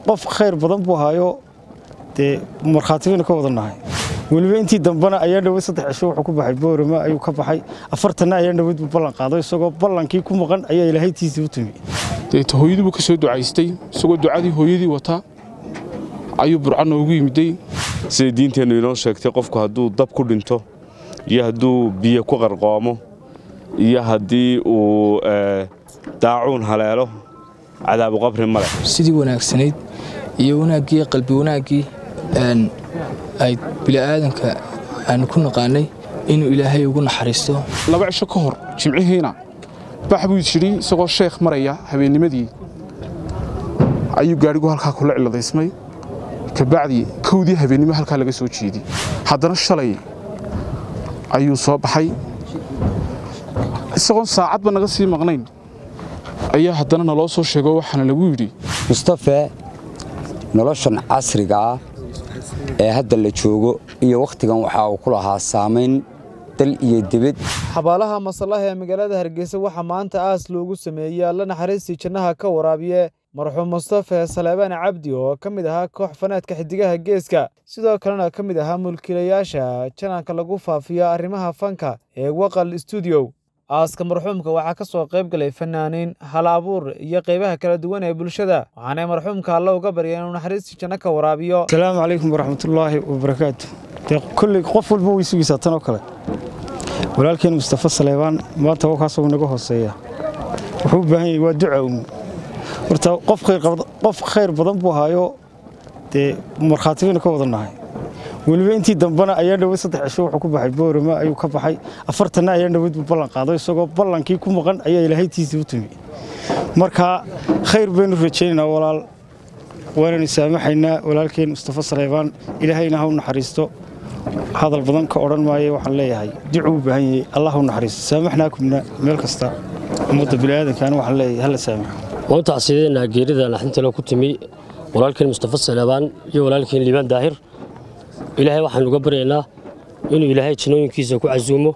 qof khayr badan buu ahaayo dee markhaati baynu ka wada nahay weliba intii dambena ayaa dhawad saddex cisho wuxuu ku baxay boorama ayuu ka baxay afartanna ayaa dhawad buu ballan qaado isagoo ballankii ku maqan ayaa ilaahaytiisii u timi deeta hooyadii buu ka soo ducaystay isagoo ducadii hooyadii wata ayuu burca noogu yimiday siday diinteennu inoo sheegtay qofku hadduu dab ku dhinto iyo hadduu biyo ku qarqoomo iyo haddii uu daacuun haleelo cadaabu qabri ma leh sidii wanaagsanayd iyo wanaaggii qalbi wanaaggii ay bili'aadanka aanu ku naqaanay inuu ilaahay ugu naxariisto laba cisho ka hor jimcihiina bax buu jidhi isagoo sheekh maraya habeennimadii ayuu gaadhigu halkaa kula ciladaysmay kabacdii kowdii habeennimo halkaa laga soo jeediy haddana shalay ayuu soo baxay isagoon saacadba naga sii maqnayn ayaa haddana naloo soo sheego waxaana lagu yidhi mustafe noloshan casriga ah ee hadda la joogo iyo wakhtigan waxa uu ku lahaa saamayn dal iyo debed xabaalaha masallaha ee magaalada hargeysa waxaa maanta aas loogu sameeyey alla naxariistii jannaha ka waraabiye marxuum mustafe saleebaan cabdi oo ka mid ahaa koox fanaadka xidigaha geeska sidoo kalena ka mid ahaa mulkiilayaasha jananka lagu faafiyo arrimaha fanka ee waqal stuudiyo aaska marxuumka waxaa ka soo qayb galay fanaaniin hal abuur iyo qaybaha kala duwan ee bulshada waxaanay marxuumka alla uga barya inuu naxariistii janno ka waraabiyo asalaamu calaykum waraxmatullaahi wabarakaatu dee kolley qof walba way sugaysaa tan oo kale walaalkeen mustafa saleebaan maanta wakaasuu naga hooseeya wuxuu u baahan yahay waa duca un horta qof khayr badan buu ahaayo dee markhaati baynu ka wada nahay weliba intii dambena ayaa dhawad saddex cisho wuxuu ku baxay boorama ayuu ka baxay afartanna ayaa dhawad buu ballan qaado isagoo ballankii ku maqan ayaa ilaahaytiisii u timi marka khayr baynu rajaynaynaa walaal waananu saamaxaynaa walaalkeen mustafa saleebaan ilaahayna ha u naxariisto hadal badan ka odhan maayo waxaan leeyahay ducuu u baahan yahay allah u naxariisto saamaxnaakumna meel kasta ummadda bini'aadankaana waxaan leeyahay hala saamaxo waan tacsiideynaa geerida naxdintale ku timi walaalkeen mustafa saleebaan iyo walaalkeen liibaan daahir ilaahay waxaan uga baryaynaa inuu ilaahay jinooyinkiisa ku casuumo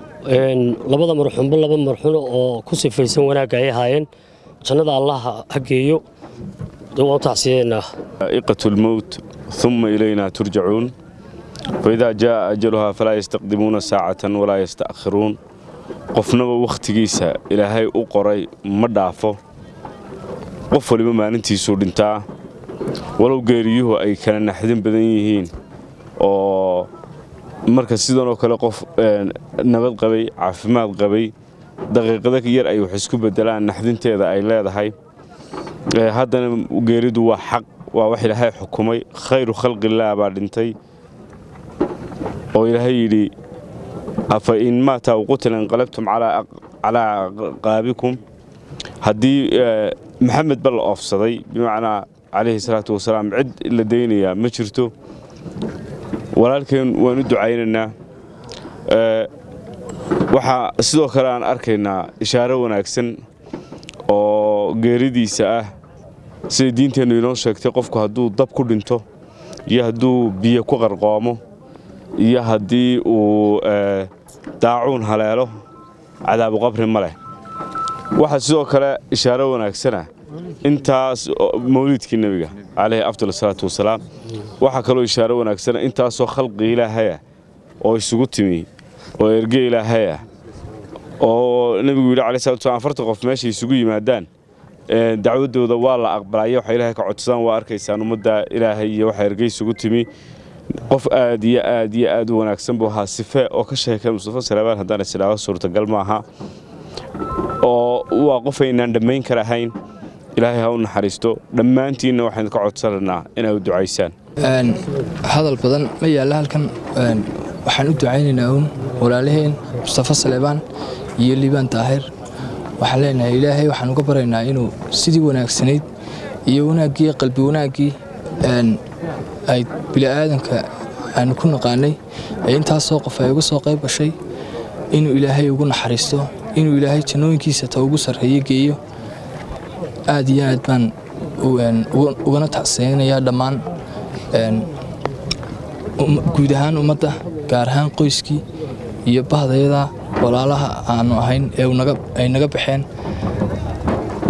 labada marxuunba laba marxuun oo ku sifaysan wanaagga ay ahaayeen jannada allah ha geeyo waan tacsiideynaa iqatu lmowt uma ilaynaa turjacuun faidaa jaaa ajaluhaa falaa yastaqdimuuna saacatan walaa yasta'khiruun qofnaba wakhtigiisa ilaahay u qoray ma dhaafo qof waliba maalintiisuu dhintaa walow geeriyuhu ay kala naxdin badan yihiin oo marka sidanoo kale qof nabad qabay caafimaad qabay daqiiqada yar ay wax isku beddelaan naxdinteeda ay leedahay haddana geeridu waa xaq waa wax ilaahay xukumay khayru khalqillaah baa dhintay oo ilaahay yidhi afa in maataa uqutila inqalabtum calaa qaabikum haddii maxamed ba la oofsaday bimacnaa calayhi salaatu wasalaam cid la daynayaa ma jirto walaalkeen waan u ducaynaynaa waxaa sidoo kale aan arkaynaa ishaaro wanaagsan oo geeridiisa ah siday diinteennu inoo sheegtay qofku hadduu dab ku dhinto iyo hadduu biyo ku qarqoomo iyo haddii uu daacuun haleelo cadaabu qabri ma leh waxaa sidoo kale ishaaro wanaagsana intaas mawliidkii nebiga calayhi afdal salaatu wasalaam waxaa kaloo ishaaro wanaagsana intaasoo khalqi ilaahaya oo isugu timi oo erge ilaahaya oo nebigu yidhi alai salatu slam afartan qof meeshay isugu yimaadaan dacwaddooda waa la aqbalaya waxa ilaahay ka codsadaan waa arkaysaan ummadda ilaahay iyo waxa erge isugu timi qof aad iyo aad iyo aad u wanaagsan buu ahaa sife oo ka sheekay mustafa saleebaan haddaan isidhaaho suurtagal maaha oo waa qof aynaan dhammayn karahayn ilaahay ha u naxariisto dhammaantiinna waxaan ka codsanaynaa inay u ducaysaan hadal badan ma yaalla halkan waxaan u ducaynaynaa uun walaalaheen mustafa saleebaan iyo liibaan daahir waxaan leenahay ilaahay waxaan uga baraynaa inuu sidii wanaagsanayd iyo wanaaggii qalbi wanaaggii ay bili'aadanka aanu ku naqaanay ee intaasoo qof ay uga soo qayb gashay inuu ilaahay ugu naxariisto inuu ilaahay jannooyinkiisa ta ugu sarreeye geeyo aad iyo aad baan ugana tacseynayaa dhammaan guud ahaan ummadda gaar ahaan qoyskii iyo bahdayada walaalaha aanu ahayn ee ay naga baxeen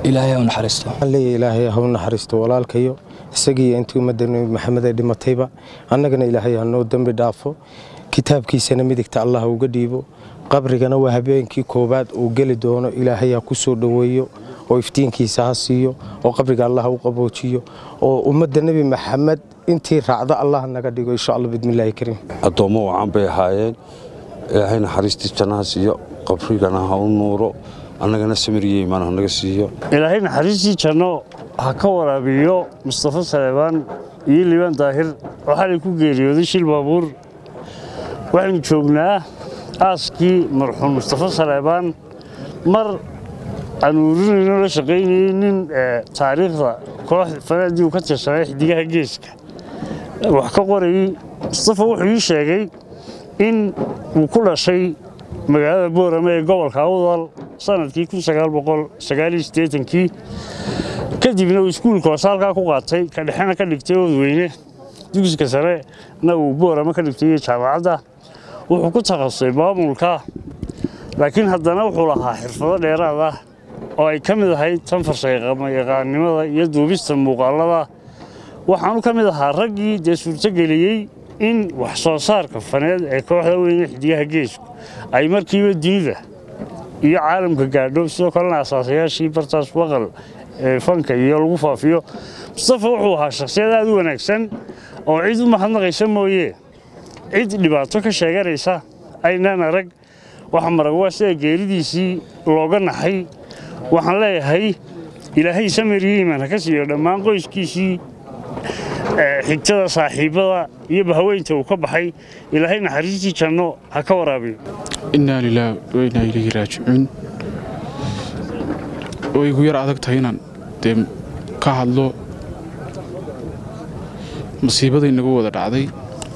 ilaahay u naxariisto leeya ilaahay ha u naxariisto walaalkayo isagiiyo intii ummadda nebi maxamed ee dhimatayba annagana ilaahay ha noo dembi dhaafo kitaabkiisana midigta allah uga dhiibo qabrigana waa habeenkii koowaad uu geli doono ilaahay ha ku soo dhoweeyo oo iftiinkiisa ha siiyo oo qabriga allah u qaboojiyo oo ummadda nebi maxamed intii raacda allah naga dhigo insha allah bidmillaahi kariim addoommo wacan bay ahaayeen ilaahay naxariistii jannaha siiyo qabrigana ha u nuuro annagana samiriyo imaan hanaga siiyo ilaahay naxariistii janno ha ka waraabiyo mustafa saleebaan iyo liibaan daahir oo xalay ku geeriyooday shil baabuur waxaynu joognaa aaskii marxuum mustafa saleebaan mar aan ururinayno la shaqaynayey nin taariikhda koox fanaadii uu ka tirsanay xidigaha geeska wax ka qorayey mustafa wuxuu ii sheegay in uu ku dhashay magaalada boorame ee gobolka awdal sanadkii kii kadibna uu iskuulka hoose halkaa ku qaatay ka dhexena ka dhigtay oodweyne dugsiga sarena uu boorame ka dhigtay iyo jaamacadda wuxuu ku takhasusay maamulka laakiin haddana wuxuu lahaa xirfado dheeraad ah oo ay ka mid ahayd tan farshaxyaqaannimada iyo duubista muuqaalada waxaanu ka mid ahaa raggii dee suurtogeliyey in wax soo saarka faneed ee kooxda weyne xidigaha geesku ay markiiba dunida iyo caalamka gaadho sidoo kalena asaasayaashii bartaas waqal ee fanka iyo lagu faafiyo mustafa wuxuu ahaa shakhsiyad aad u wanaagsan oo cid u mahadnaqaysa mooye cid dhibaato ka sheeganaysa aynaan arag waxa marag waa sida geeridiisii looga naxay waxaan leeyahay ilaahay samir iyo iimaan ha ka siiyo dhammaan qoyskiisii xigtada saaxiibbada iyo bahaweynta uu ka baxay ilaahay naxariistii janno ha ka waraabiyo innaa lilaahi wa innaa ilayhi raajicuun way igu yar adag tahay inaan dee ka hadlo masiibada inagu wada dhacday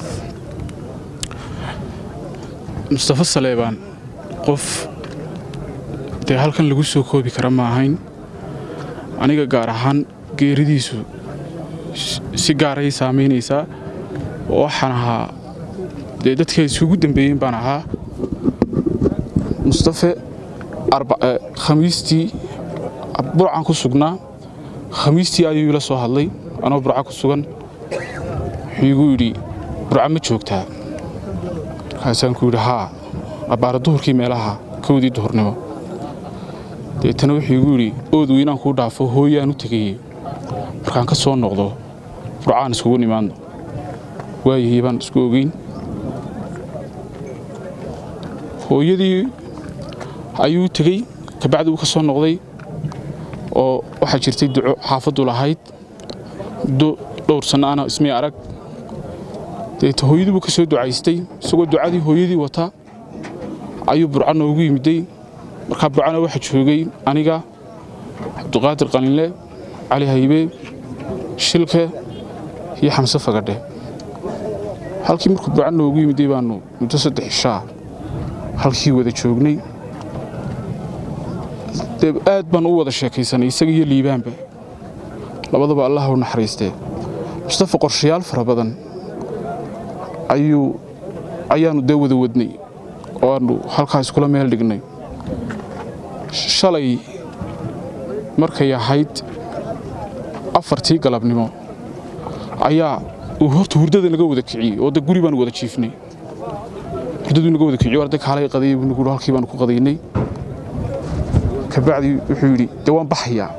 mustafa saleebaan qof dee halkan lagu soo koobi kara ma ahayn aniga gaar ahaan geeridiisu si gaaray saamaynaysaa oo waxaan ahaa dee dadka isugu dambeeyeen baan ahaa mustafe khamiistii burcan ku sugnaa khamiistii ayuu ila soo hadlay anoo burca ku sugan wuxuu igu yidhi burca ma joogtaa markaasaan ku yidhi haa abbaara duhurkii meelaha kowdii duhurnimo deetana wuxuu igu yidhi ood weynaan kuu dhaafo hooyaan u tegayey markaan ka soo noqdo burcaan iskugu nimaadno waayihii baan isku ogeyn hooyadii ayuu tegey kabacdi uu ka soo noqday oo waxaa jirtay duco xaafaddu lahayd muddo dhowr sanno ana ismay arag deeta hooyadii buu ka soo ducaystay isagoo ducadii hooyadii wata ayuu burca noogu yimiday markaa burcana waxaa joogay aniga cabduqaadir qalinle cali haybe shilke iyo xamse fagadhe halkii markuu burca noogu yimiday baannu muddo saddex ishaa halkii wada joognay dee aad baan u wada sheekaysanay isaga iyo liibaanba labadaba allah u naxariistee mustafa qorshayaal fara badan ayuu ayaannu dee wada wadnay oo aannu halkaa iskula meel dhignay shalay markay ahayd afartii galabnimo ayaa uu horta hurdada naga wada kiciyey oo de guri baanu wada jiifnay hurdaduu naga wada kiciyo arday kaalay qadayay buu nagu halkii baanu ku qadaynay kabacdi wuxuu yidhi dee waan baxayaa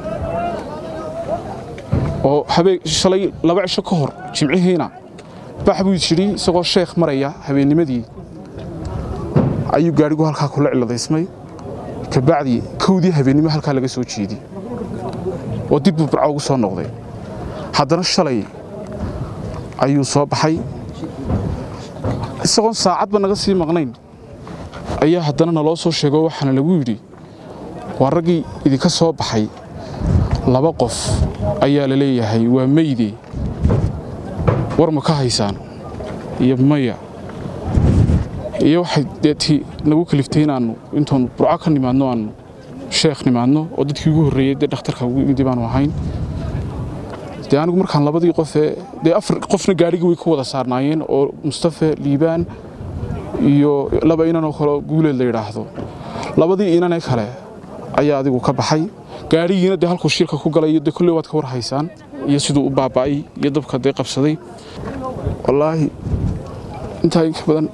oo habeen shalay laba cisho ka hor jimcihiina bax buu jidhi isagoo sheekh maraya habeennimadii ayuu gaadhigu halkaa kula ciladaysmay kabacdi kowdii habeennimo halkaa laga soo jeediyey oo dib buu burca ugu soo noqday haddana shalay ayuu soo baxay isagoon saacadba naga sii maqnayn ayaa haddana naloo soo sheego waxaana lagu yidhi waa raggii idinka soo baxay laba qof ayaa la leeyahay waa meyde war ma ka haysaan iyo maya iyo waxay deetii nagu kaliftay inaannu intoonu burco ka nimaadno aannu sheekh nimaadno oo dadkii ugu horreeyey dee dhakhtarka ugu imidi baanu ahayn dee anigu markaan labadii qofee dee afar qofna gaadhigii way ku wada saarnaayeen oo mustafe liibaan iyo laba inan oo kaleo guuleed la yidhaahdo labadii inanee kale ayaa adigu ka baxay gaadhigiina dee halkuu shilka ku galay iyo dee kolley waad ka war haysaan iyo siduu u baaba'ay iyo dabka dee qabsaday wallaahi intaa inka badan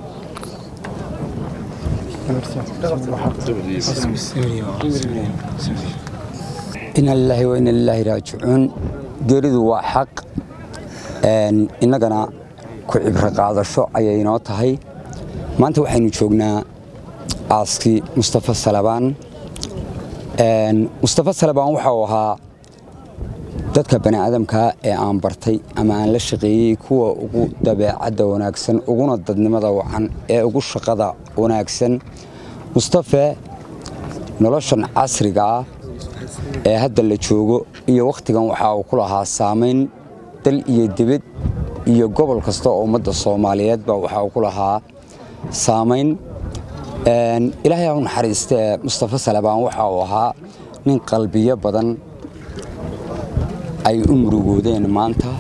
ina lilaahi wa ina lilaahi raajicuun geeridu waa xaq innagana ku cibro qaadasho ayay inoo tahay maanta waxaynu joognaa aaskii mustafa salabaan mustafa salabaan waxa uu ahaa dadka bani'aadamkaa ee aan bartay ama aan la shaqeeyey kuwa ugu dabeecadda wanaagsan uguna dadnimada wacan ee ugu shaqada wanaagsan mustafe noloshan casriga ah ee hadda la joogo iyo wakhtigan waxa uu ku lahaa saamayn dal iyo dibad iyo gobol kasta oo ummadda soomaaliyeedba waxa uu ku lahaa saamayn ilaahay ha u naxariistee mustafa salabaan waxa uu ahaa nin qalbiyo badan ay u murugoodeen maanta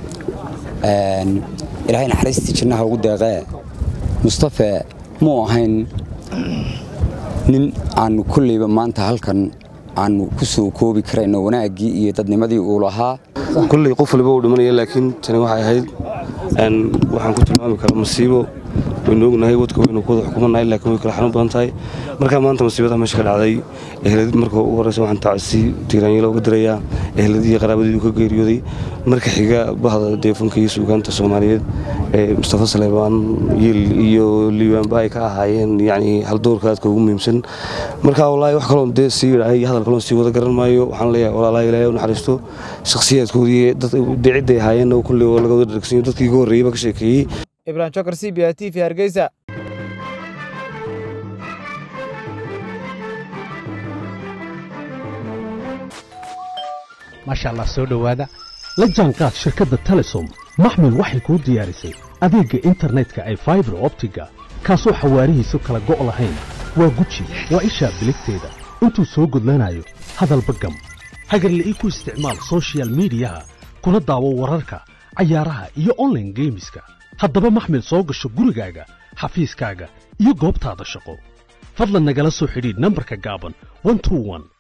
ilaahay naxariistii jannaha ugu deeqee mustafe muu ahayn nin aanu kolleyba maanta halkan aanu ku soo koobi karayno wanaaggii iyo dadnimadii uu lahaa kulley qof waliba uu dhimanaya laakiin tani waxay ahayd waxaan ku tilmaami karaa masiibo waynu ognahay wadka waynu ku wada xukumanahay laakiin way kala xanuun badan tahay markaa maanta masiibada meesha ka dhacday ehladii marka ugu horeysa waxaan tacsi tiiraanyalo uga dirayaa ehladii iyo qaraabadii uu ka geeriyooday marka xiga bahda deefanka iyo suugaanta soomaaliyeed ee mustafa saleebaan yiil iyo liibaanba ay ka ahaayeen yacni haldoorka aadka ugu muhiimsan marka wallaahi wax kaloo dee sii yidhahay iyo hadal kaloo sii wada garan maayo waxaan leeyahay walaalaha ilaahay u naxariisto shakhsiyaadkoodii dee cidday ahaayeen oo kulley oo laga wada dhargsanyo dadkii ugu horreeyey baa ka sheekeeyey ibrahim jokar c b a t v hargeysa maasha allah soo dhowaada la jaanqaad shirkadda telesom maxmil waxay kuu diyaarisay adeegga internetka ay faibar optiga kaasoo xawaarihiisu kala go' lahayn waa guji waa ishaa biligteeda intuu soo gudlanayo hadalba gam hagarla'ii ku isticmaal soshiyal miidiyaha kuna daawo wararka cayaaraha iyo onlaine geemiska haddaba maxmil soo gasho gurigaaga xafiiskaaga iyo goobtaada shaqo fadlan nagala soo xidhiidh nambarka gaaban